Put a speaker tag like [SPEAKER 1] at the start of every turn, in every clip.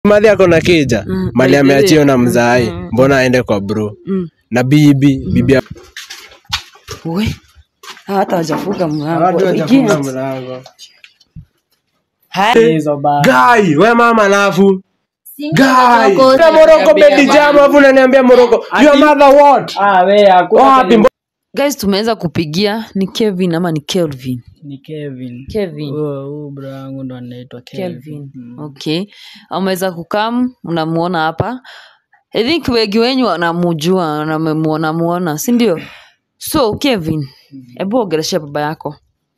[SPEAKER 1] madhi ako na kija
[SPEAKER 2] Mm,
[SPEAKER 1] mali
[SPEAKER 2] by the way.
[SPEAKER 1] ameachio na mzai
[SPEAKER 2] Mm.
[SPEAKER 1] mbona aende kwa bro
[SPEAKER 2] Mm.
[SPEAKER 1] na bibi bibi ya-
[SPEAKER 2] We, hata wajafunga mlango. Ingia. Haya.
[SPEAKER 3] hizo ba
[SPEAKER 1] Guy, we mama alafu Guy,
[SPEAKER 4] Morocco.
[SPEAKER 1] na Morocco bedi jam afu unaniambia Morocco. Your mother what?
[SPEAKER 3] ah we hakuna
[SPEAKER 1] Wapi?
[SPEAKER 3] kile-
[SPEAKER 2] Guys, tumeweza kupigia ni Kevin ama ni Kelvin?
[SPEAKER 3] ni Kevin
[SPEAKER 2] Kevin.
[SPEAKER 3] huyo huyo bro yangu ndo anaitwa Kevin
[SPEAKER 2] Kelvin. Okay. Ameweza kukam, unamuona hapa. I think wengi wenyu wanamujua na mmemuona muona, si ndio? So Kevin, hebu ongelesha baba yako.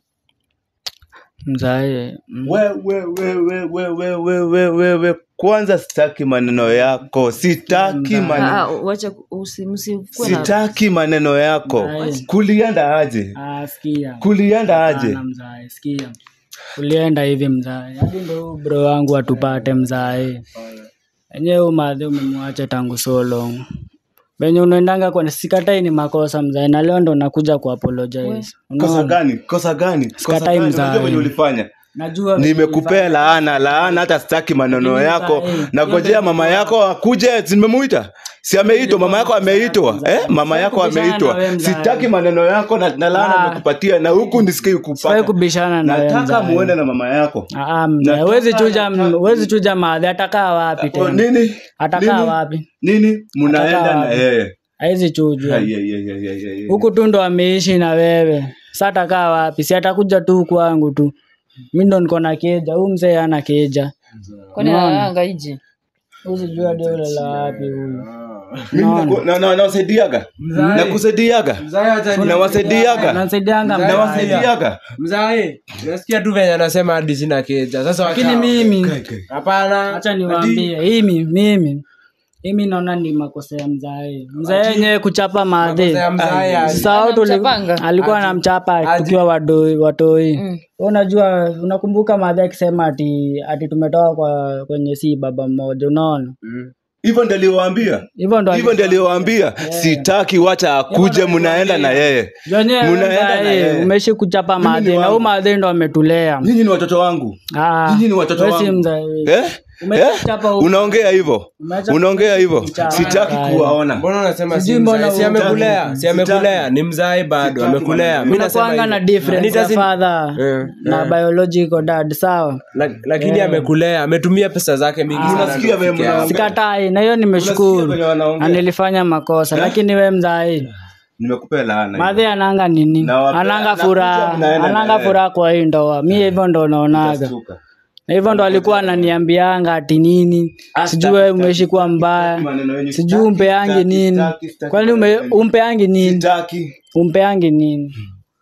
[SPEAKER 3] mzae mm.
[SPEAKER 5] we, we, we, we, we, we, we, we, we, we. kwanza sitaki maneno yako sitaki
[SPEAKER 2] Ah,
[SPEAKER 5] maneno
[SPEAKER 2] wacha usi- msikuwe na
[SPEAKER 5] sitaki maneno yako
[SPEAKER 3] Nice.
[SPEAKER 5] kulienda aje
[SPEAKER 3] ah sikia
[SPEAKER 5] kulienda aje
[SPEAKER 3] Hapana, mzae sikia ulienda hivi mzae hadi ndo huyu bro wangu atupate mzae enyewe umadhi umemwacha tangu so long venye unaendanga kwa sikatai ni makosa mzae na leo ndo nakuja ku apologize
[SPEAKER 5] kosa
[SPEAKER 3] unaona
[SPEAKER 5] gani kosa gani kosa
[SPEAKER 3] Sikatai
[SPEAKER 5] gani
[SPEAKER 3] mzae.
[SPEAKER 5] unajua venye ulifanya
[SPEAKER 3] najua venye
[SPEAKER 5] nimekupea laana laana hata sitaki maneno
[SPEAKER 3] Lakini
[SPEAKER 5] yako
[SPEAKER 3] mzae, hiyo
[SPEAKER 5] nagojea
[SPEAKER 3] ndio
[SPEAKER 5] mama yako akuje nimemuita si ameitwa mama yako ameitwa eh mama yako
[SPEAKER 3] kubishana na
[SPEAKER 5] ameitwa
[SPEAKER 3] wewe mzae.
[SPEAKER 5] sitaki maneno yako na, na laana
[SPEAKER 3] Ah.
[SPEAKER 5] nimekupatia na huku nisikii
[SPEAKER 3] Sifai
[SPEAKER 5] kupata
[SPEAKER 3] kubishana na wewe
[SPEAKER 5] nataka
[SPEAKER 3] mzae.
[SPEAKER 5] muende na mama yako
[SPEAKER 3] Ah, ah, mzae, huwezi chuja huwezi chuja madhi atakaa wapi
[SPEAKER 5] Oh,
[SPEAKER 3] tena
[SPEAKER 5] nini
[SPEAKER 3] atakaa
[SPEAKER 5] nini?
[SPEAKER 3] wapi
[SPEAKER 5] nini mnaenda
[SPEAKER 3] Atakaa
[SPEAKER 5] na
[SPEAKER 3] wapi?
[SPEAKER 5] yeye
[SPEAKER 3] haizi chujwa
[SPEAKER 5] Ai, ai, ai, ai, ai, ai.
[SPEAKER 3] huku tu ndo ameishi na wewe sa atakaa wapi si atakuja tu kwangu tu mi ndo niko na keja huu mzee ana keja
[SPEAKER 2] kwani analanga hiji?
[SPEAKER 3] usijua dole la wapi huyu
[SPEAKER 5] Mimi naku- na- na- nawasaidiaga nakusaidiaga nawasaidiaga
[SPEAKER 3] nasaidianga mzae.
[SPEAKER 5] nawasaidiaga
[SPEAKER 1] Mzae, nasikia tu venye anasema hadi sina keja. Sasa
[SPEAKER 3] lakini
[SPEAKER 1] wacha-
[SPEAKER 3] mimi
[SPEAKER 1] Hapana.
[SPEAKER 3] hacha niwaambie himi mimi himi naona ni makosa ya mzae mzae yenyewe kuchapa madhe
[SPEAKER 1] Makosa ya mzae aje.
[SPEAKER 3] Sasa tuli-
[SPEAKER 2] Anamchapanga?
[SPEAKER 3] alikuwa anamchapa tukiwa wadoi watoi mm. unajua unakumbuka madhe akisema ati ati tumetoka kwa kwenye si baba mmoja unaona
[SPEAKER 5] hivyo ndio aliwaambia
[SPEAKER 3] hivyo ndo
[SPEAKER 5] hivyo ndio aliwaambia sitaki wacha akuje mnaenda na yeye
[SPEAKER 3] Mnaenda
[SPEAKER 5] Mnaenda na yeye.
[SPEAKER 3] umeishi kuchapa
[SPEAKER 5] Mimi ni
[SPEAKER 3] madhe na
[SPEAKER 5] wangu.
[SPEAKER 3] huu madhe ndo ametulea
[SPEAKER 5] nyinyi ni watoto wangu
[SPEAKER 3] Ah,
[SPEAKER 5] nyinyi ni watoto
[SPEAKER 3] wewe si
[SPEAKER 5] wangu.
[SPEAKER 3] mzae.
[SPEAKER 5] eh?
[SPEAKER 3] Umeacha
[SPEAKER 5] Eh?
[SPEAKER 3] kuchapa huku.
[SPEAKER 5] unaongea hivyo
[SPEAKER 3] Umeacha
[SPEAKER 5] unaongea hivyo
[SPEAKER 3] kuchapa.
[SPEAKER 5] sitaki
[SPEAKER 3] Haya.
[SPEAKER 5] kuwaona
[SPEAKER 1] Mbona unasema si
[SPEAKER 3] Sijui mbona
[SPEAKER 1] mzae? Si
[SPEAKER 3] hutaki.
[SPEAKER 1] amekulea, si amekulea, ni mzae bado,
[SPEAKER 5] Sitaki
[SPEAKER 1] amekulea.
[SPEAKER 5] maneno.
[SPEAKER 1] Mimi nasema
[SPEAKER 3] unakuanga na
[SPEAKER 1] hivyo.
[SPEAKER 3] difference ya
[SPEAKER 1] Nitazidi-
[SPEAKER 3] father
[SPEAKER 1] Eh,
[SPEAKER 3] na biological dad sawa
[SPEAKER 1] La- lakini amekulea, ametumia pesa zake mingi sana.
[SPEAKER 5] Unasikia
[SPEAKER 1] ndio
[SPEAKER 5] vile
[SPEAKER 1] kufikia hapo.
[SPEAKER 3] sikatai na hiyo
[SPEAKER 5] Unasikia
[SPEAKER 3] nimeshukuru
[SPEAKER 5] venye wanaongea?
[SPEAKER 3] na nilifanya makosa lakini we mzae
[SPEAKER 5] nimekupea laana
[SPEAKER 3] madhe ananga nini
[SPEAKER 5] Nawapea-
[SPEAKER 3] ananga
[SPEAKER 5] nakuja
[SPEAKER 3] furaha
[SPEAKER 5] mnaenda na
[SPEAKER 3] ananga
[SPEAKER 5] yeye.
[SPEAKER 3] furaha kwa hii ndoa mi hivyo ndo naonaga
[SPEAKER 5] Utashtuka.
[SPEAKER 3] na hivyo ndo alikuwa ananiambianga ati nini sijui wewe umeishi kuwa mbaya
[SPEAKER 5] maneno yenyu.
[SPEAKER 3] sijui
[SPEAKER 5] Sitaki,
[SPEAKER 3] umpeangi
[SPEAKER 5] sitaki,
[SPEAKER 3] nini
[SPEAKER 5] sitaki, sitaki
[SPEAKER 3] kwani ume-
[SPEAKER 5] maneno yenyu.
[SPEAKER 3] umpeangi nini
[SPEAKER 5] sitaki
[SPEAKER 3] umpeangi nini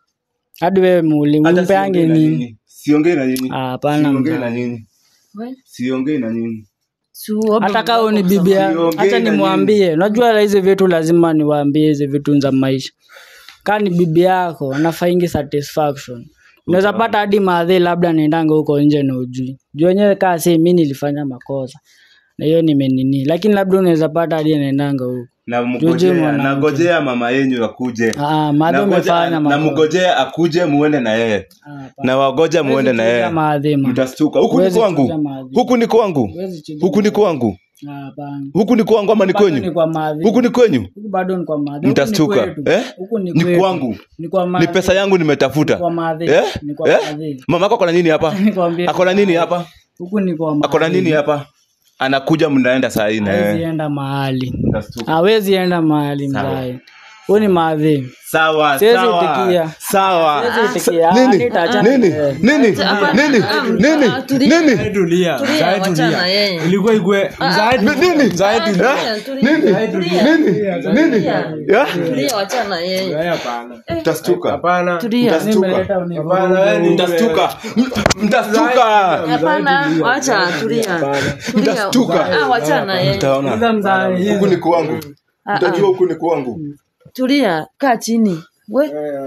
[SPEAKER 3] hadi wewe muuli
[SPEAKER 5] Hata
[SPEAKER 3] umpeangi
[SPEAKER 5] siongei na
[SPEAKER 3] nini
[SPEAKER 5] nyinyi. siongei na nyinyi
[SPEAKER 3] Ah, hapana
[SPEAKER 5] siongei
[SPEAKER 3] mzae.
[SPEAKER 5] na nyinyi
[SPEAKER 2] We,
[SPEAKER 5] siongei na nyinyi
[SPEAKER 2] si uombe
[SPEAKER 3] hata kaa
[SPEAKER 2] Mungu
[SPEAKER 3] ni
[SPEAKER 2] akusamehe.
[SPEAKER 3] bibia
[SPEAKER 5] Siongei
[SPEAKER 3] hacha
[SPEAKER 5] na
[SPEAKER 3] nimwambie unajua hizi vitu lazima niwaambie hizi vitu za maisha kaa ni bibi yako anafaingi satisfaction unaweza pata hadi maadhi labda naendanga huko nje na ujui juu wenyewe kaa si mi nilifanya makosa na hiyo nimenini lakini labda unaweza pata hadi naendanga huko
[SPEAKER 5] namgojea
[SPEAKER 3] mwanamke.
[SPEAKER 5] nagojea mama yenyu akuje
[SPEAKER 3] Ah, madhi
[SPEAKER 5] Nangoja-
[SPEAKER 3] umefanya makosa.
[SPEAKER 5] namgojea akuje muende na yeye
[SPEAKER 3] Ah, hapana.
[SPEAKER 5] na wagoja muende na
[SPEAKER 3] Huwezi
[SPEAKER 5] yeye
[SPEAKER 3] chuja maadhi, ma.
[SPEAKER 5] mtastuka huku ni
[SPEAKER 3] Huwezi
[SPEAKER 5] kwangu
[SPEAKER 3] chuja maadhi.
[SPEAKER 5] huku ni kwangu
[SPEAKER 3] Huwezi chuja
[SPEAKER 5] huku ni kwangu
[SPEAKER 3] Ah, hapana.
[SPEAKER 5] huku ni kwangu ama ni
[SPEAKER 3] Bado ni
[SPEAKER 5] kwenyu
[SPEAKER 3] kwa maadhi.
[SPEAKER 5] huku ni kwenyu
[SPEAKER 3] Huku bado ni kwa maadhi. Huku ni
[SPEAKER 5] mtastuka
[SPEAKER 3] kwetu.
[SPEAKER 5] eh?
[SPEAKER 3] Huku ni
[SPEAKER 5] ni
[SPEAKER 3] kwetu.
[SPEAKER 5] kwangu
[SPEAKER 3] Ni kwa
[SPEAKER 5] ni
[SPEAKER 3] maadhi.
[SPEAKER 5] pesa yangu nimetafuta
[SPEAKER 3] Kwa maadhi.
[SPEAKER 5] eh?
[SPEAKER 3] Ni kwa
[SPEAKER 5] eh?
[SPEAKER 3] maadhi.
[SPEAKER 5] mama yako akona nini hapa
[SPEAKER 3] Nikwambie.
[SPEAKER 5] akona nini hapa
[SPEAKER 3] Huku ni kwa maadhi.
[SPEAKER 5] akona nini hapa anakuja mnaenda saa hii na
[SPEAKER 3] Hawezi
[SPEAKER 5] yeye
[SPEAKER 3] enda mahali.
[SPEAKER 5] Mtastuka.
[SPEAKER 3] Hawezi enda mahali mzae. Huyu ni maadhi.
[SPEAKER 5] sawa
[SPEAKER 3] Siwezi
[SPEAKER 5] sawa
[SPEAKER 3] itikia.
[SPEAKER 5] sawa
[SPEAKER 3] Siwezi itikia. Ah,
[SPEAKER 5] nini
[SPEAKER 3] nitaachana
[SPEAKER 5] nini
[SPEAKER 3] na yeye.
[SPEAKER 5] nini
[SPEAKER 2] Hapana,
[SPEAKER 5] nini
[SPEAKER 2] ah,
[SPEAKER 5] nini
[SPEAKER 2] ah, tulia.
[SPEAKER 5] nini
[SPEAKER 1] Mzae tulia,
[SPEAKER 2] Tulia,
[SPEAKER 1] mzae
[SPEAKER 2] wachana
[SPEAKER 1] tulia.
[SPEAKER 2] yeye.
[SPEAKER 1] Ilikuwa ikue mzae
[SPEAKER 5] Ni- nini
[SPEAKER 1] mzae
[SPEAKER 2] Ah,
[SPEAKER 1] tulia.
[SPEAKER 2] tulia, tulia, tulia.
[SPEAKER 5] nini nini ya
[SPEAKER 2] Tulia, wachana yeye.
[SPEAKER 1] Mzae hapana.
[SPEAKER 5] mtastuka
[SPEAKER 1] Hapana.
[SPEAKER 2] Tulia.
[SPEAKER 5] Mtastuka.
[SPEAKER 3] Nimeleta
[SPEAKER 1] Hapana,
[SPEAKER 3] univuruge.
[SPEAKER 1] wewe ni
[SPEAKER 5] mtastuka M- mtastuka
[SPEAKER 2] Hapana, wacha tulia. Tulia.
[SPEAKER 5] Mtastuka.
[SPEAKER 2] Ah, wachana yeye.
[SPEAKER 3] Sasa
[SPEAKER 5] mtaona
[SPEAKER 3] mzae.
[SPEAKER 5] huku ni kwangu mtajua huku ni kwangu
[SPEAKER 2] Tulia, kaa chini. We,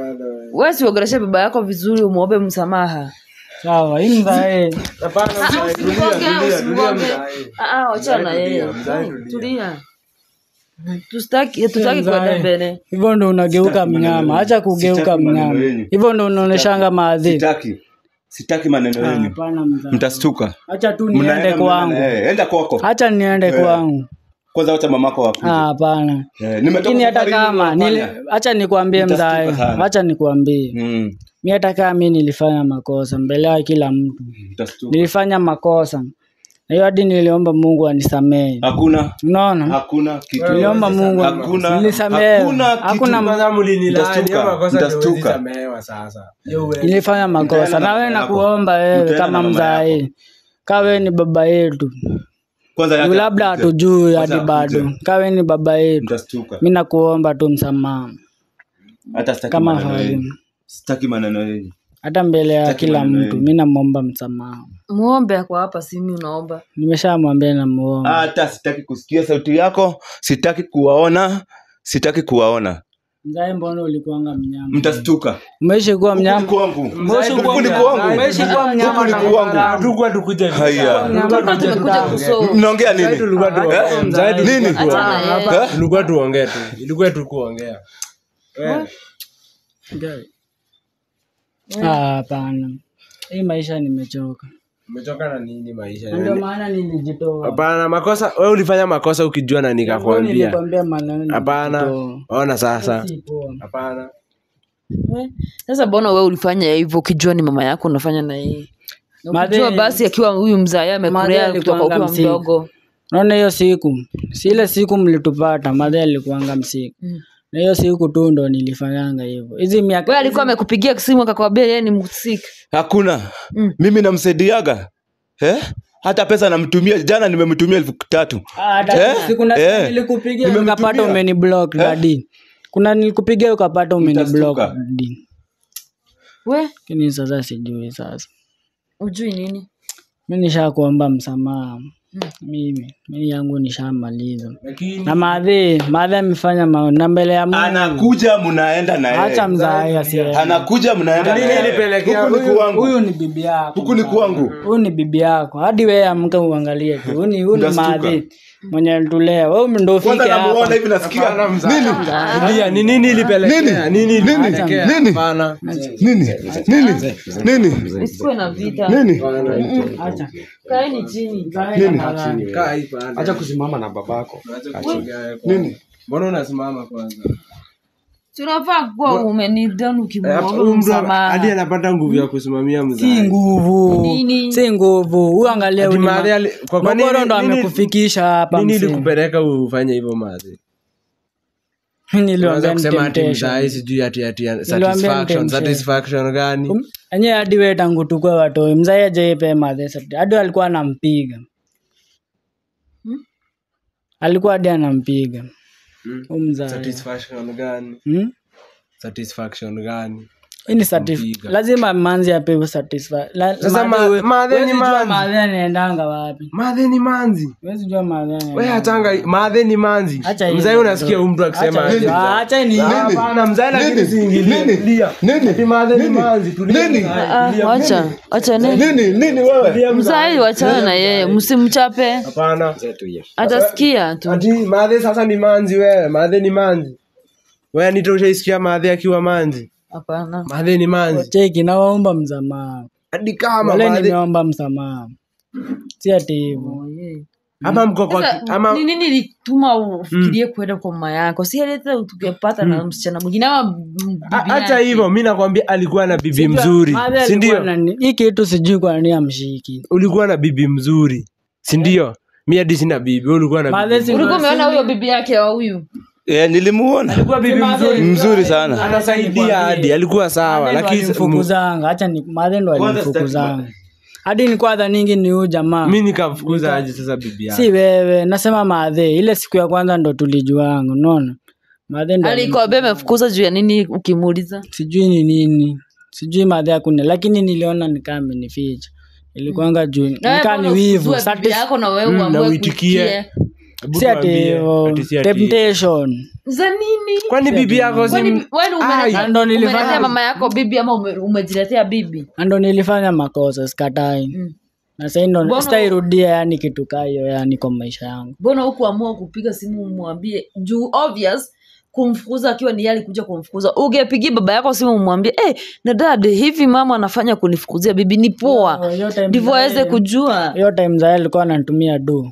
[SPEAKER 2] we siongeleshe baba yako vizuri, umwombe msamaha.
[SPEAKER 3] Sawa, hii mzae.
[SPEAKER 1] Hapana,
[SPEAKER 2] Ah,
[SPEAKER 1] mzae tulia,
[SPEAKER 2] usimgonge,
[SPEAKER 1] tulia, tulia
[SPEAKER 2] usimgonge.
[SPEAKER 1] mzae.
[SPEAKER 2] Ah, ah, wachana na
[SPEAKER 1] Mzae
[SPEAKER 2] yeye.
[SPEAKER 1] tulia, mzae tulia.
[SPEAKER 2] Tulia. Tusitaki tutaki
[SPEAKER 3] Mzae.
[SPEAKER 2] kwenda mbele.
[SPEAKER 3] hivyo ndo unageuka
[SPEAKER 5] Sitaki maneno
[SPEAKER 3] mnyama
[SPEAKER 5] yenu.
[SPEAKER 3] hacha kugeuka
[SPEAKER 5] Sitaki maneno
[SPEAKER 3] mnyama
[SPEAKER 5] yenu.
[SPEAKER 3] hivyo ndo unaoneshanga maadhi
[SPEAKER 5] sitaki sitaki maneno yenu
[SPEAKER 3] hapana mzae
[SPEAKER 5] mtastuka
[SPEAKER 3] acha tu
[SPEAKER 5] Mnaenda,
[SPEAKER 3] niende
[SPEAKER 5] mnaenda,
[SPEAKER 3] kwangu
[SPEAKER 5] eh, enda kwako
[SPEAKER 3] acha niende kwangu
[SPEAKER 5] kwanza wacha mamako wakuje
[SPEAKER 3] Ah, hapana
[SPEAKER 5] Eh, nimetoka
[SPEAKER 3] lakini hata
[SPEAKER 5] safarini
[SPEAKER 3] kama nili,
[SPEAKER 5] nimefanya.
[SPEAKER 3] acha nikwambie
[SPEAKER 5] Nitastuka
[SPEAKER 3] mzae
[SPEAKER 5] sana.
[SPEAKER 3] acha nikwambie
[SPEAKER 5] Mm,
[SPEAKER 3] mi hata kama mi nilifanya makosa mbele ya kila mtu
[SPEAKER 5] mtastuka.
[SPEAKER 3] nilifanya makosa na hiyo hadi niliomba mungu anisamehe
[SPEAKER 5] hakuna
[SPEAKER 3] unaona
[SPEAKER 5] hakuna kitu
[SPEAKER 3] niliomba mungu
[SPEAKER 5] Hakuna-
[SPEAKER 3] nilisamehe
[SPEAKER 5] hakuna kitu.
[SPEAKER 3] hakuna
[SPEAKER 1] Kwanza mlinilani,
[SPEAKER 5] Mtastuka,
[SPEAKER 1] hiyo makosa ndio huwezi
[SPEAKER 5] mtastuka.
[SPEAKER 1] samehewa sasa. Hiyo huwezi.
[SPEAKER 3] nilifanya makosa
[SPEAKER 5] Mtaenda na
[SPEAKER 3] na wewe
[SPEAKER 5] mama yako.
[SPEAKER 3] nakuomba wewe
[SPEAKER 5] Mtaenda
[SPEAKER 3] kama
[SPEAKER 5] na mama
[SPEAKER 3] mzae kaa wewe ni baba yetu
[SPEAKER 5] kwanza yake
[SPEAKER 3] Juu labda
[SPEAKER 5] akuje.
[SPEAKER 3] hatujui
[SPEAKER 5] Kwanza
[SPEAKER 3] hadi bado
[SPEAKER 5] akuje.
[SPEAKER 3] kaa wewe ni baba yetu
[SPEAKER 5] mtastuka
[SPEAKER 3] mi nakuomba tu msamaha
[SPEAKER 5] hata sitaki
[SPEAKER 3] kama
[SPEAKER 5] maneno
[SPEAKER 3] hali
[SPEAKER 5] yenu sitaki maneno yenu
[SPEAKER 3] hata mbele ya
[SPEAKER 5] Sitaki
[SPEAKER 3] kila
[SPEAKER 5] maneno
[SPEAKER 3] mtu
[SPEAKER 5] yenu.
[SPEAKER 3] mi namwomba msamaha
[SPEAKER 2] muombe ako hapa simi unaomba
[SPEAKER 3] nimeshamwambia namuomba
[SPEAKER 5] hata sitaki kusikia sauti yako sitaki kuwaona sitaki kuwaona
[SPEAKER 3] mzae mbona ulikuanga mnyama
[SPEAKER 5] mtastuka
[SPEAKER 3] umeishi kuwa
[SPEAKER 5] Huku ni
[SPEAKER 3] mnyama
[SPEAKER 5] kwangu
[SPEAKER 3] Umeishi kuwa
[SPEAKER 5] Huku ni
[SPEAKER 3] mnyama.
[SPEAKER 5] kwangu
[SPEAKER 3] Umeishi kuwa mnyama
[SPEAKER 5] Huku ni
[SPEAKER 3] na
[SPEAKER 5] kwangu
[SPEAKER 1] Hatukuwa tukuje
[SPEAKER 5] haya
[SPEAKER 2] tulikuwa tumekuja kuso
[SPEAKER 5] mnaongea nini
[SPEAKER 1] tulikuwa
[SPEAKER 5] Eh?
[SPEAKER 1] tuongee. Mzae tulikuwa
[SPEAKER 5] nini
[SPEAKER 1] tuongee.
[SPEAKER 2] Achana yeye.
[SPEAKER 5] Eh?
[SPEAKER 1] tulikuwa tuongee tu ilikuwa tu kuongea Eh,
[SPEAKER 3] Ah, hapana hii maisha nimechoka
[SPEAKER 1] umechoka na nini maisha
[SPEAKER 3] Na ndio maana nilijitoa
[SPEAKER 1] hapana makosa wewe ulifanya makosa ukijua na nikakwambia
[SPEAKER 3] nilikwambia maneno
[SPEAKER 1] hapana
[SPEAKER 3] nilijitoa.
[SPEAKER 1] ona sasa
[SPEAKER 3] Si poa.
[SPEAKER 1] hapana
[SPEAKER 2] Eh, sasa mbona we ulifanya hivyo ukijua ni mama yako unafanya na yeye Na ukijua
[SPEAKER 3] Madhe-
[SPEAKER 2] basi akiwa huyu mzae
[SPEAKER 3] Madhe
[SPEAKER 2] amekulea kutoka
[SPEAKER 3] alikuwanga
[SPEAKER 2] ukiwa
[SPEAKER 3] msiku.
[SPEAKER 2] mdogo
[SPEAKER 3] naona hiyo siku si ile siku mlitupata madhe alikuanga msiku
[SPEAKER 2] Mm.
[SPEAKER 3] na hiyo siku tu ndo nilifanyanga hivyo hizi miaka
[SPEAKER 2] we alikuwa amekupigia simu akakwambia yeye ni msik
[SPEAKER 5] hakuna
[SPEAKER 2] Mm.
[SPEAKER 5] mimi namsaidiaga eh? hata pesa namtumia jana nimemtumia elfu tatu
[SPEAKER 3] Ah, hata
[SPEAKER 5] Eh?
[SPEAKER 3] siku na
[SPEAKER 5] Eh.
[SPEAKER 3] nilikupigia
[SPEAKER 5] Nimemtumia.
[SPEAKER 3] ukapata umeni block dadi kuna nilikupigia ukapata umeni block
[SPEAKER 5] Mtastuka.
[SPEAKER 3] dadi
[SPEAKER 2] we
[SPEAKER 3] lakini sasa sijui sasa
[SPEAKER 2] ujui nini
[SPEAKER 3] mi nishakuomba msamaha mimi mimi yangu nishamaliza na madhi madhi amefanya ma- na mbele ya Mungu
[SPEAKER 5] anakuja mnaenda na
[SPEAKER 3] acha
[SPEAKER 5] yeye
[SPEAKER 3] mzae asiye
[SPEAKER 5] anakuja mnaenda na
[SPEAKER 1] Nini
[SPEAKER 5] yeye.
[SPEAKER 1] ilipelekea
[SPEAKER 5] Huku ni
[SPEAKER 1] huyu-
[SPEAKER 5] kwangu
[SPEAKER 3] huyu ni bibi yako
[SPEAKER 5] huku ni kwangu
[SPEAKER 3] huyu ni bibi yako hadi wewe amka uangalie tu huyu ni huyu ni
[SPEAKER 5] Mtastuka.
[SPEAKER 3] madhi mwenye alitulea wewe ndo ufike
[SPEAKER 5] kwanza namuona
[SPEAKER 3] hapa
[SPEAKER 5] hivi nasikia
[SPEAKER 1] Hapana, mzae.
[SPEAKER 5] nini
[SPEAKER 1] Rudia, ni nini ilipelekea nini ilipelekea
[SPEAKER 5] Nini?
[SPEAKER 1] hapana
[SPEAKER 5] nini nini nini
[SPEAKER 2] isikuwe na vita
[SPEAKER 5] nini
[SPEAKER 3] acha
[SPEAKER 2] kaeni chini
[SPEAKER 5] nini
[SPEAKER 1] kaa hii pale.
[SPEAKER 4] acha kusimama na babako
[SPEAKER 1] Acha kuongea kwanza.
[SPEAKER 5] nini
[SPEAKER 1] mbona unasimama kwanza
[SPEAKER 2] tunafaa kuwa umenidan
[SPEAKER 1] Eh,
[SPEAKER 2] ukimwomba
[SPEAKER 1] huyu mtu hadi
[SPEAKER 2] msamaha
[SPEAKER 1] anapata nguvu ya kusimamia
[SPEAKER 3] si
[SPEAKER 1] mzazi
[SPEAKER 3] nguvu
[SPEAKER 2] Nini?
[SPEAKER 3] si nguvu huyu angalia
[SPEAKER 1] Ati
[SPEAKER 3] huyu ni
[SPEAKER 1] mahali
[SPEAKER 3] ma-
[SPEAKER 1] ali- kwa- kwa nini-
[SPEAKER 3] Mogoro ndo
[SPEAKER 1] nini-
[SPEAKER 3] amekufikisha hapa
[SPEAKER 1] nini
[SPEAKER 3] msee.
[SPEAKER 1] ilikupeleka ufanye hivyo mazi
[SPEAKER 3] Mimi niliwaambia
[SPEAKER 1] Unaweza
[SPEAKER 3] ni
[SPEAKER 1] kusema ati
[SPEAKER 3] temptation.
[SPEAKER 1] mzazi sijui ati ati
[SPEAKER 3] Niliwaambia
[SPEAKER 1] satisfaction
[SPEAKER 3] temptation.
[SPEAKER 1] satisfaction gani
[SPEAKER 3] Um, enye hadi we tangu tukue watoi mzai ajaipe madhe sati- hadi alikuwa anampiga alikuwa hadi anampiga
[SPEAKER 1] Mm.
[SPEAKER 3] Huyu mzai
[SPEAKER 1] satisfaction gani
[SPEAKER 3] Hmm?
[SPEAKER 1] satisfaction gani
[SPEAKER 3] Hii ni satisf-
[SPEAKER 1] Kumpiga.
[SPEAKER 3] lazima manzi apewe satisfa- la-
[SPEAKER 1] Sasa
[SPEAKER 3] madhe
[SPEAKER 1] ma-
[SPEAKER 3] we-
[SPEAKER 1] madhe ni
[SPEAKER 3] huwezi jua
[SPEAKER 1] manzi.
[SPEAKER 3] madhe anaendanga wapi
[SPEAKER 1] madhe ni manzi
[SPEAKER 3] Huwezi jua madhe
[SPEAKER 1] we
[SPEAKER 3] anaendanga
[SPEAKER 1] hatanga madhe ni manzi
[SPEAKER 3] Acha hiyo
[SPEAKER 1] mzai
[SPEAKER 3] ndio.
[SPEAKER 1] unasikia huyu mtu akisema
[SPEAKER 3] Acha
[SPEAKER 1] aje
[SPEAKER 3] hiyo.
[SPEAKER 1] mzai.
[SPEAKER 3] Ah, acha ni
[SPEAKER 1] Hapana, mzai lakini siingilie. Lia. Ati madhe ni manzi tulia
[SPEAKER 5] Nini?
[SPEAKER 1] mzai.
[SPEAKER 2] Ah, wacha wacha ne
[SPEAKER 5] nini nini wewe
[SPEAKER 2] mzai wachana na yeye msimchape
[SPEAKER 1] hapana
[SPEAKER 2] atasikia tu
[SPEAKER 1] ati madhe sasa ni manzi wewe madhe ni manzi wewe nito ushaisikia madhe akiwa manzi
[SPEAKER 2] hapana
[SPEAKER 1] madhe ni manzi
[SPEAKER 3] cheki nawaomba msamaha
[SPEAKER 1] hadi kama
[SPEAKER 3] wale
[SPEAKER 1] madhe
[SPEAKER 3] nimeomba msamaha si ati hivyo
[SPEAKER 1] ama mko kwa
[SPEAKER 2] Sasa,
[SPEAKER 1] ama
[SPEAKER 2] ni nini lituma ufikirie kwenda kwa mama yako si hata tukipata na msichana mwingine ama bibi
[SPEAKER 1] A- hata
[SPEAKER 2] yake.
[SPEAKER 1] hivyo mi nakwambia alikuwa na bibi mzuri
[SPEAKER 3] Madhe
[SPEAKER 1] si
[SPEAKER 3] alikuwa
[SPEAKER 1] ndio
[SPEAKER 3] na- hii kitu sijui kwa nini amshiki
[SPEAKER 1] ulikuwa na bibi mzuri si ndio mi hadi sina bibi wewe ulikuwa na
[SPEAKER 3] Madhe
[SPEAKER 1] bibi
[SPEAKER 3] si-
[SPEAKER 2] ulikuwa umeona huyo bibi yake wa huyu
[SPEAKER 5] Eh, nilimuona
[SPEAKER 1] alikuwa bibi mzuri
[SPEAKER 5] mzuri sana
[SPEAKER 1] anasaidia hadi alikuwa sawa
[SPEAKER 3] Madhe ndo
[SPEAKER 1] lakini
[SPEAKER 3] alimfukuzanga hacha ni madhe ndo
[SPEAKER 5] Kwanza
[SPEAKER 3] alimfukuzanga hadi ni kwadha ningi ni huyu jamaa
[SPEAKER 1] mi nikamfukuza aje sasa bibi yake
[SPEAKER 3] si wewe nasema madhe ile siku ya kwanza ndo tulijuanga unaona madhe ndo
[SPEAKER 2] alikwambia amefukuza juu ya nini ukimuuliza
[SPEAKER 3] sijui ni nini sijui madhe akune lakini niliona nikaa amenificha ilikuanga juu
[SPEAKER 2] Na
[SPEAKER 3] nikaa
[SPEAKER 2] wewe
[SPEAKER 3] ni
[SPEAKER 2] mbona
[SPEAKER 3] wivu
[SPEAKER 2] usizue bibi
[SPEAKER 3] Satis-
[SPEAKER 2] yako na wewe
[SPEAKER 1] Mm, na
[SPEAKER 2] uamue
[SPEAKER 1] uitikie.
[SPEAKER 2] kuitikia?
[SPEAKER 1] Hebu
[SPEAKER 3] si ati
[SPEAKER 1] tuambie,
[SPEAKER 3] hivyo
[SPEAKER 1] ati si ati-
[SPEAKER 3] temptation
[SPEAKER 2] za nini
[SPEAKER 1] kwani bibi yako si
[SPEAKER 2] Kwani wewe umeleta-
[SPEAKER 3] Ai. Ndo nilifanya-
[SPEAKER 2] umeletea mama yako bibi ama ume- umejiletea bibi
[SPEAKER 3] Na ndo nilifanya makosa sikatai
[SPEAKER 2] Mm.
[SPEAKER 3] na sahii ndo
[SPEAKER 2] Mbona-
[SPEAKER 3] sitairudia yani kitu kaa hiyo yani kwa maisha yangu
[SPEAKER 2] mbona hukuamua kupiga simu umwambie juu obvious kumfukuza akiwa ni yeye alikuja kumfukuza ungepigia baba yako simu umwambie hey, na dad hivi mama anafanya kunifukuzia bibi ni poa
[SPEAKER 3] Hiyo time
[SPEAKER 2] ndivyo
[SPEAKER 3] za
[SPEAKER 2] aweze
[SPEAKER 3] yeye-
[SPEAKER 2] kujua
[SPEAKER 3] hiyo time za yeye alikuwa anatumia do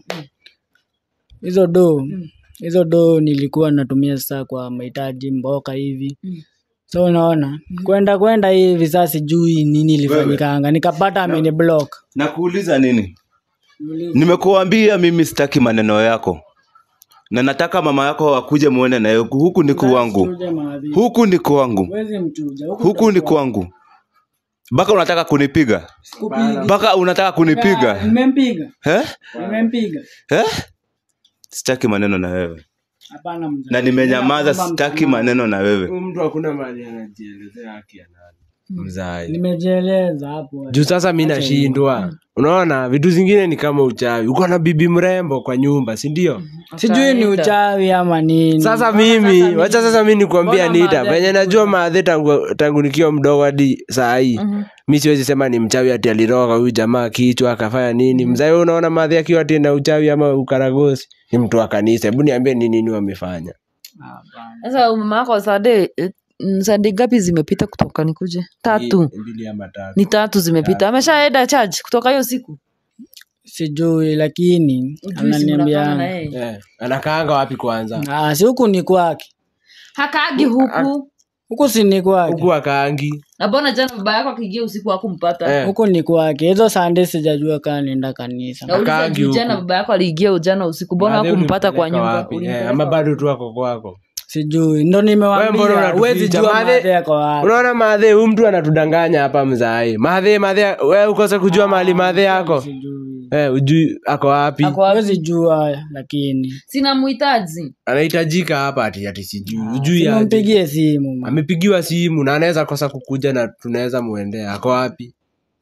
[SPEAKER 3] hizo do hizo do nilikuwa natumia sasa kwa mahitaji mboka hivi so unaona kwenda kwenda hivi sasa sijui nini ilifanyikanga nikapata ameni block
[SPEAKER 5] nakuuliza nini nimekuambia mimi sitaki maneno yako na nataka mama yako akuje muone naye huku ni kwangu
[SPEAKER 3] Mchuje maadhi.
[SPEAKER 5] huku ni kwangu
[SPEAKER 3] Huwezi mchuja huku
[SPEAKER 5] huku ni kwangu mpaka unataka kunipiga
[SPEAKER 3] Sikupiga.
[SPEAKER 5] mpaka unataka kunipiga
[SPEAKER 3] nimempiga
[SPEAKER 5] eh?
[SPEAKER 3] nimempiga
[SPEAKER 5] Eh? sitaki maneno na wewe
[SPEAKER 3] hapana mzee.
[SPEAKER 5] na nimenyamaza
[SPEAKER 3] Naomba
[SPEAKER 5] sitaki
[SPEAKER 3] msamaha.
[SPEAKER 5] maneno na wewe
[SPEAKER 1] Huyu mtu hakuna mali anajielezea haki ya nani mzai
[SPEAKER 3] nimejieleza hapo
[SPEAKER 1] juu sasa mi nashindwa unaona vitu zingine ni kama uchawi uko na bibi mrembo kwa nyumba si ndio
[SPEAKER 3] sijui ni uchawi ama nini
[SPEAKER 1] sasa mimi wacha sasa mi nikuambia
[SPEAKER 3] Mbona
[SPEAKER 1] nita
[SPEAKER 3] maadhi
[SPEAKER 1] venye najua maadhi tangu, tangu nikiwa mdogo hadi saa hii mi siwezi sema ni mchawi ati aliroga huyu jamaa kichwa akafanya nini mzai wewe unaona maadhi akiwa ati na uchawi ama ukaragosi ni mtu wa kanisa hebu niambie ni nini wamefanya
[SPEAKER 3] Hapana.
[SPEAKER 2] sasa mama yako sade sade ngapi zimepita kutoka nikuje tatu
[SPEAKER 1] mbili ama tatu
[SPEAKER 2] ni tatu zimepita ameshaenda charge kutoka hiyo siku
[SPEAKER 3] sijui lakini
[SPEAKER 2] Ujui si mnakanga na
[SPEAKER 3] ananiambia
[SPEAKER 2] yeye
[SPEAKER 1] Eh, anakaanga wapi kwanza
[SPEAKER 3] Ah, si huku ni kwake
[SPEAKER 2] hakaagi huku
[SPEAKER 3] huku si ni kwake
[SPEAKER 1] huku akaangi
[SPEAKER 2] na mbona jana baba yako akiingia usiku hakumpata
[SPEAKER 1] Eh.
[SPEAKER 3] huku ni kwake hizo sande sijajua kaa naenda kanisa
[SPEAKER 2] nauliza
[SPEAKER 1] Hakaagi
[SPEAKER 2] juu
[SPEAKER 1] huku.
[SPEAKER 2] jana baba yako aliingia ujana usiku mbona
[SPEAKER 1] Maadhi
[SPEAKER 2] hakumpata kwa
[SPEAKER 1] ulimpeleka
[SPEAKER 2] nyumba
[SPEAKER 1] wapi? Eh,
[SPEAKER 2] Ulimpeleka
[SPEAKER 1] ama
[SPEAKER 2] wapi?
[SPEAKER 1] bado tu ako kwako
[SPEAKER 3] sijui ndo
[SPEAKER 1] Wewe mbona
[SPEAKER 3] nimewambia
[SPEAKER 1] unatuficha?
[SPEAKER 3] huwezi jua
[SPEAKER 1] Maadhi-
[SPEAKER 3] madhe yako wapi
[SPEAKER 1] unaona madhe huyu mtu anatudanganya hapa mzai madhe madhe we ukose kujua mahali madhe yako
[SPEAKER 3] sijui
[SPEAKER 1] eh, ujui ako wapi
[SPEAKER 2] Ako wapi?
[SPEAKER 3] huwezi jua lakini
[SPEAKER 2] sina muhitaji
[SPEAKER 1] anahitajika hapa ati ati sijui ujui aje.
[SPEAKER 3] simumpigie simu ma.
[SPEAKER 1] amepigiwa simu na anaweza kosa kukuja na tunaweza muendea ako wapi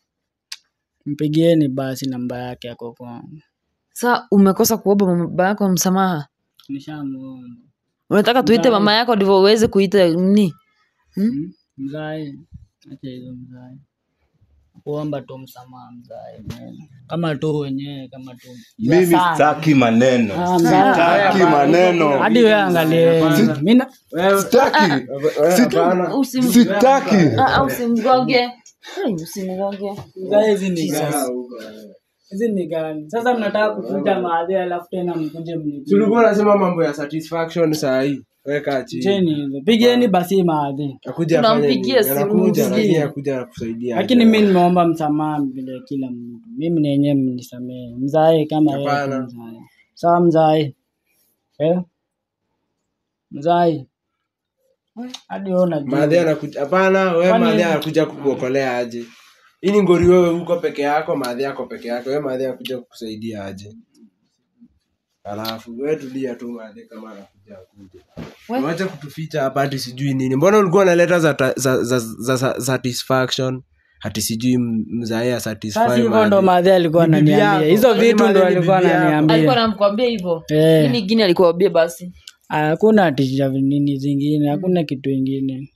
[SPEAKER 3] mpigieni basi namba yake ako kwangu
[SPEAKER 2] sa umekosa kuomba baba yako msamaha
[SPEAKER 3] nishamuomba
[SPEAKER 2] unataka tuite
[SPEAKER 3] Mzai.
[SPEAKER 2] mama yako ndivyo uweze kuita nini
[SPEAKER 3] Hmm? mzai acha hizo mzai kuomba tu msamaha mzai kama tu wenyewe kama tu
[SPEAKER 5] mimi
[SPEAKER 3] Sana.
[SPEAKER 5] sitaki maneno
[SPEAKER 3] Ah, mzai.
[SPEAKER 5] sitaki maneno
[SPEAKER 3] hadi we angalie Mina-
[SPEAKER 5] sitaki
[SPEAKER 2] Usim-
[SPEAKER 5] sitaki
[SPEAKER 2] Ah, ah, usimgonge Ai, usimgonge
[SPEAKER 3] mzai hizi ni gani hizi ni gani sasa mnataka kukuja maadhi alafu tena mkuje mnipige.
[SPEAKER 1] tulikuwa nasema mambo ya satisfaction saa hii weka chini
[SPEAKER 3] Cheni hizo pigeni basi maadhi
[SPEAKER 1] akuja afanye
[SPEAKER 2] Tunampigia
[SPEAKER 1] nini?
[SPEAKER 2] simu,
[SPEAKER 1] anakuja
[SPEAKER 2] msikie.
[SPEAKER 1] lakini akuja kusaidia
[SPEAKER 3] lakini mi nimeomba msamaha vile kila mtu mimi nenyewe mnisamehe mzae kama yeye tu
[SPEAKER 1] Hapana.
[SPEAKER 3] mzae sawa mzae eh? mzae hadi wewe unajua
[SPEAKER 1] madhe anakuja hapana wewe
[SPEAKER 3] Kwani-
[SPEAKER 1] madhe anakuja kukuokolea aje hii ni ngori wewe uko peke yako madhe yako peke yako wewe madhe anakuja kukusaidia aje alafu wewe tulia tu madhe kama anakuja akuja wacha kutuficha hapa hati sijui nini mbona ulikuwa unaleta za, ta- za, za, za, za satisfaction hati sijui m- mzae satisfy
[SPEAKER 3] sasa hivyo
[SPEAKER 1] madhe.
[SPEAKER 3] ndo madhe alikuwa
[SPEAKER 1] Ni bibi
[SPEAKER 3] ananiambia
[SPEAKER 1] yako.
[SPEAKER 3] hizo
[SPEAKER 1] Kwani
[SPEAKER 3] vitu
[SPEAKER 1] madhe
[SPEAKER 3] ndo
[SPEAKER 1] ni
[SPEAKER 3] alikuwa
[SPEAKER 1] bibi yako?
[SPEAKER 2] alikuwa
[SPEAKER 3] ananiambia
[SPEAKER 2] namkwambia hivyo
[SPEAKER 3] Eh.
[SPEAKER 2] nini ingine alikuambia basi
[SPEAKER 3] hakuna tisha nini zingine hakuna kitu ingine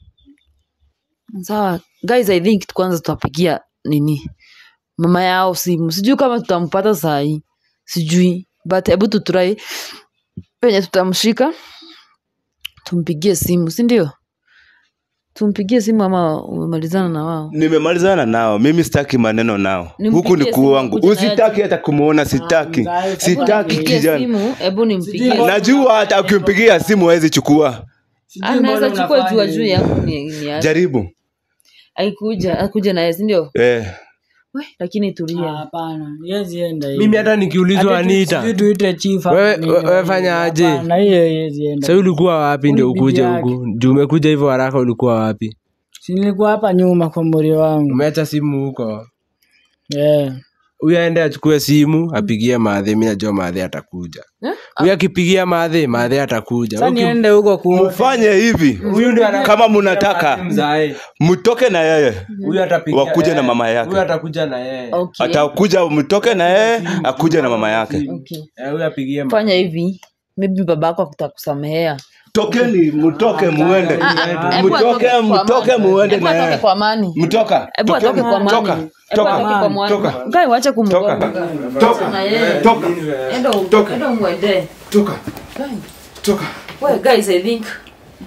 [SPEAKER 2] sawa guys i think kwanza tutapigia nini mama yao simu sijui kama tutampata sahii sijui but hebu tutrai penye tutamshika tumpigie simu si ndio tumpigie simu ama umemalizana na wao
[SPEAKER 5] nimemalizana nao mimi sitaki maneno nao
[SPEAKER 2] Nimpigie
[SPEAKER 5] huku ni
[SPEAKER 2] simu
[SPEAKER 5] kwangu
[SPEAKER 2] akuje na yeye
[SPEAKER 5] usitaki hata kumwona sitaki
[SPEAKER 3] mzae,
[SPEAKER 2] Hebu
[SPEAKER 5] sitaki
[SPEAKER 2] nimpigie
[SPEAKER 5] kijana
[SPEAKER 2] simu hebu nimpigie
[SPEAKER 5] najua hata ukimpigia simu hawezi chukua
[SPEAKER 3] Sijui
[SPEAKER 2] anaweza
[SPEAKER 3] mbona
[SPEAKER 2] chukua
[SPEAKER 3] unafanya
[SPEAKER 2] juu juu
[SPEAKER 3] hivyo.
[SPEAKER 2] yangu ni, ni aje.
[SPEAKER 5] jaribu
[SPEAKER 2] aikuja akuja naye sindio
[SPEAKER 5] eh.
[SPEAKER 2] We, lakini
[SPEAKER 3] Ah,
[SPEAKER 2] tulia
[SPEAKER 3] hapana yezi enda
[SPEAKER 1] mimi hata nikiulizwa anita
[SPEAKER 3] tuite chief ama
[SPEAKER 1] Wewe-
[SPEAKER 3] nini,
[SPEAKER 1] wewe fanya aje?
[SPEAKER 3] hapana, hiyo yezi enda
[SPEAKER 1] sa ulikuwa wapi ndio
[SPEAKER 3] Bibi
[SPEAKER 1] ukuje
[SPEAKER 3] yake.
[SPEAKER 1] huku juu umekuja hivyo haraka ulikuwa wapi
[SPEAKER 3] Si nilikuwa hapa nyuma kwa muri wangu
[SPEAKER 1] umeacha simu huko
[SPEAKER 3] yeah.
[SPEAKER 1] huyu aende achukue simu apigie madhe mi najua madhe atakuja huyu akipigia madhe madhe atakuja
[SPEAKER 3] sa niende huko ku
[SPEAKER 5] mfanye hivi
[SPEAKER 1] huyu ndio ana-
[SPEAKER 5] kama mnataka
[SPEAKER 1] mzae
[SPEAKER 5] mtoke na yeye
[SPEAKER 1] huyu atapigia
[SPEAKER 5] Wakuje na
[SPEAKER 1] eh,
[SPEAKER 5] mama yake.
[SPEAKER 1] huyu atakuja na yeye
[SPEAKER 2] okay.
[SPEAKER 5] atakuja mtoke na yeye akuje na mama yake
[SPEAKER 2] okay.
[SPEAKER 1] Eh, huyu apigie ma-
[SPEAKER 2] fanya hivi maybe baba yako akutakusamehea
[SPEAKER 5] tokeni mtoke muende
[SPEAKER 2] Hebu
[SPEAKER 5] mtoke
[SPEAKER 2] atoke kwa
[SPEAKER 5] mtoke
[SPEAKER 2] amani.
[SPEAKER 5] muende
[SPEAKER 2] Hebu
[SPEAKER 5] na
[SPEAKER 2] atoke
[SPEAKER 5] yeye
[SPEAKER 2] kwa amani
[SPEAKER 5] mtoka
[SPEAKER 2] hebu atoke kwa amani
[SPEAKER 5] toka
[SPEAKER 2] Hebu
[SPEAKER 5] toka
[SPEAKER 2] atoke kwa amani
[SPEAKER 5] toka
[SPEAKER 2] Guy, wacha kumgonga
[SPEAKER 5] toka
[SPEAKER 2] na yeye
[SPEAKER 5] toka
[SPEAKER 2] enda
[SPEAKER 5] Toka.
[SPEAKER 2] enda umwendee
[SPEAKER 5] toka
[SPEAKER 2] Guy,
[SPEAKER 5] toka
[SPEAKER 2] we guys i think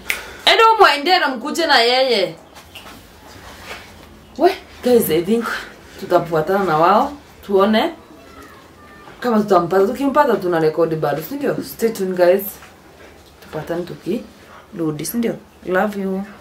[SPEAKER 2] mwende na mkuje na yeye we guys i think tutafuatana na wao tuone kama tutampata tukimpata tuna rekodi bado sindio stay tuned guys tupatane tukirudi sindio love you